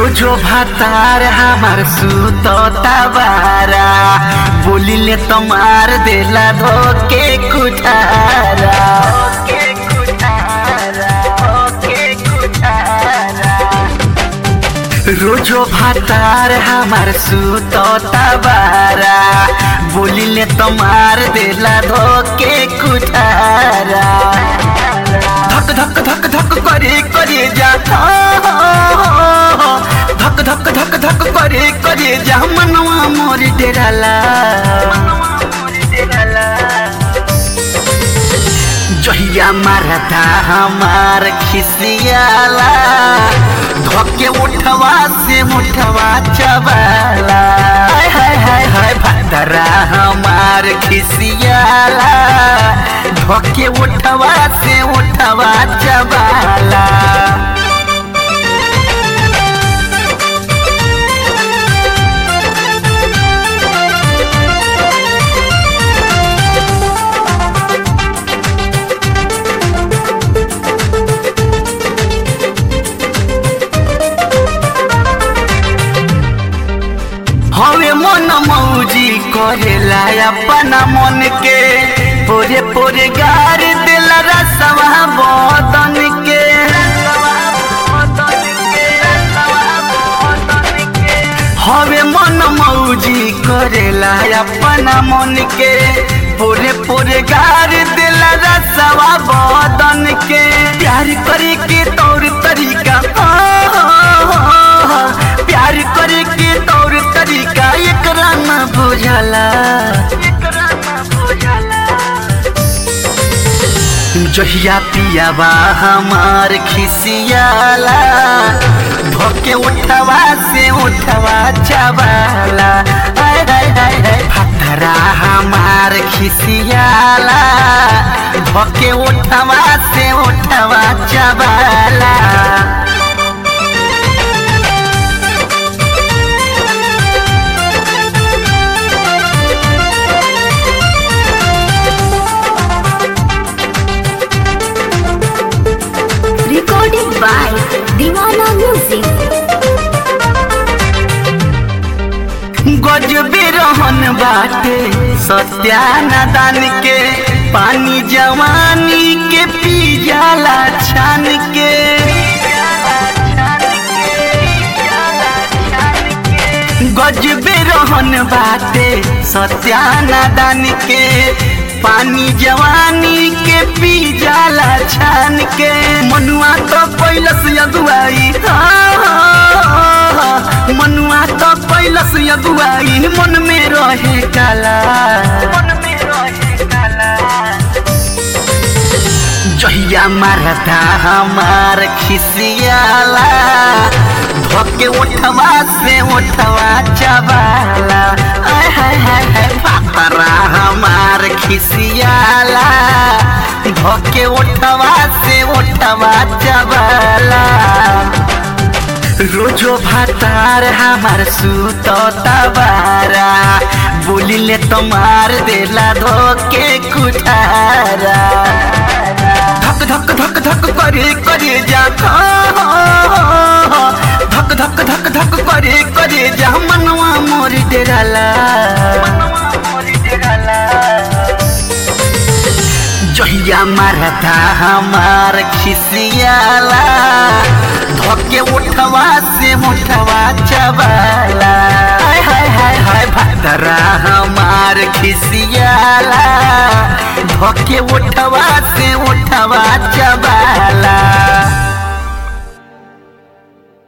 रोजो भातार हमार सुतो तबारा बोलिले तो मार देला धोके कुठारा धोके कुठारा, धोके कुठारा। रोजो भातार हमार सुतो तबारा बोलिले तो मार देला धोके कुठारा धक धक धक धक करे करे जा धक धक धक धक करे करे जा मनवा मोर डेराला जहिया मारता हमार खिसियाला धोके उठवा से मुठवा चबाला हाय हाय हाय हाय भादरा हमार खिसियाला धोके उठवा से उठवा चबाला हवे मन मौजी करेला अपना मन के पोरे पोरे गार दिला रसवा बदन के हवे मन मौजी करेला अपना मन के पोरे पोरे गार दिला रसवा बदन के प्यार करे के तौर तरीका प्यार करे के तौर तरीका एकरा न बुझला जहिया पियाबा हमार खिसियाला धोके उठवा से उठवा चबाला हाय हाय हाय हाय भतरा हमार खिसियाला धोके उठवा से उठवा चबाला Recorded by Divana Music. गजबे रहन बाटे सत्यानादान के पानी जवानी के पी जाला छान के गजबे रहन बाटे सत्यानादान के पानी जवानी के पी जाला छान के मनुआ तो पैलस अगुआई मनुआ तो पैलस अगुआई मन में रहे काला मन में रहे काला जहिया मारता हमार खिसियाला धोके उठवा से उठवा चबाला आय हाय हाय हाय पापरा हमार खिसियाला धोके उठवा से उठवा चबाला रोजो भातार हमार सुतो तबारा बोलिले तो मार देला धोके कुठारा धक धक धक धक करे करे जा धक धक धक धक करे करे जा मनवा मोर डेराला जहिया मारता हमार खिसियाला धोके उठवा से मुठवा चबाला हाय हाय हाय हाय भादरा हमार खिसियाला धोके उठवा से उठवा चबाला